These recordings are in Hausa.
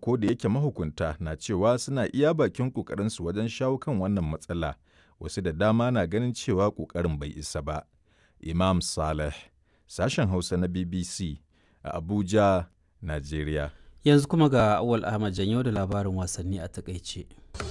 ko da yake mahukunta na cewa suna iya bakin ƙoƙarinsu wajen shawo kan wannan matsala, wasu da dama na ganin cewa ƙoƙarin bai isa ba. Imam Saleh, sashen Hausa na BBC a Abuja, Najeriya. Yanzu kuma ga Awal Ahmad Janyo da labarin wasanni a takaice.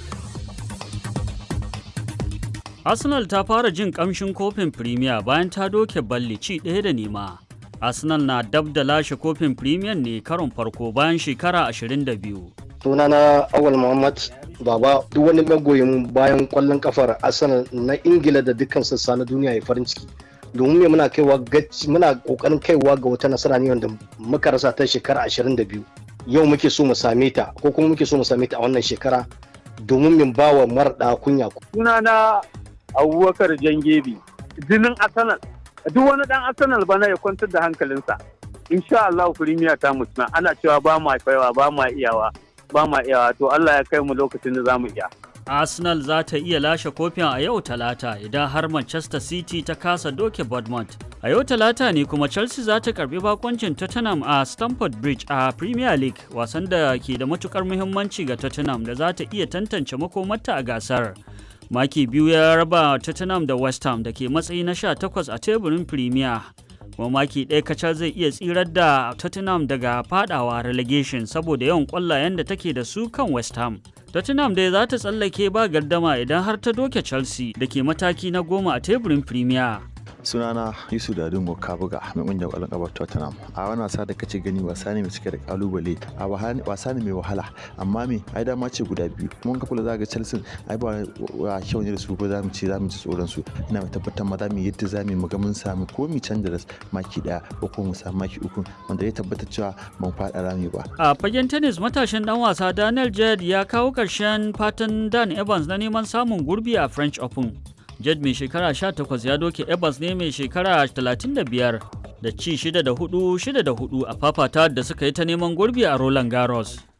Arsenal ta fara jin kamshin kofin Premier bayan ta doke balli ci ɗaya da nema. Arsenal na dab da lashe kofin Premier ne karon farko bayan shekara 22. Sunana Awal Muhammad Baba duk wani magoyin bayan kwallon kafar Arsenal na Ingila da dukkan sassa na duniya ya farin ciki. Domin me muna kaiwa muna kokarin kaiwa ga wata nasara ne wanda muka rasa ta shekara 22. Yau muke so mu same ta ko kuma muke so mu same ta a wannan shekara domin min bawa marɗa kunya. Sunana abubakar jangebi jinin arsenal duk wani dan arsenal bana ya kwantar da hankalinsa insha Allah firimiya ta mutuna ana cewa ba ma kaiwa ba ma iyawa ba ma iyawa to Allah ya kai mu lokacin da zamu iya Arsenal za ta iya lashe kofin a yau talata idan har Manchester City ta kasa doke Bournemouth. A yau talata ne kuma Chelsea za ta karbi bakoncin Tottenham a Stamford Bridge a Premier League wasan da ke da matukar muhimmanci ga Tottenham da za ta iya tantance makomarta a gasar. maki biyu ya raba tottenham da west ham da ke matsayi na 18 a teburin premier kuma maki ɗaya kacal zai iya tsirar da tottenham daga fadawa relegation saboda yawan ƙwallayen da take da su kan west ham tottenham dai za ta tsallake ba gardama idan har ta doke chelsea da ke mataki na goma a teburin premier sunana yusuf dadin kabuga mai kungiyar kwallon kafa tottenham a wani wasa da kace gani wasa ne mai cike da kalubale a wasa ne mai wahala amma me ai dama ce guda biyu mun ka kula zaga chelsea ai ba wa kyau ne da su ko za mu ce za mu ci tsoron su ina mai tabbatar ma za mu yadda za mu ga mun samu ko mu canza da maki daya ko ko mu samu maki uku wanda ya tabbata cewa ban faɗa rami ba a fagen tennis matashin dan wasa daniel jed ya kawo ƙarshen fatan dan evans na neman samun gurbi a french open Jed mai shekara 18 ya doke Evans ne mai shekara 35 da ci 6 da 4 6 da 4 a fafata da suka yi ta neman gurbi a Roland Garros.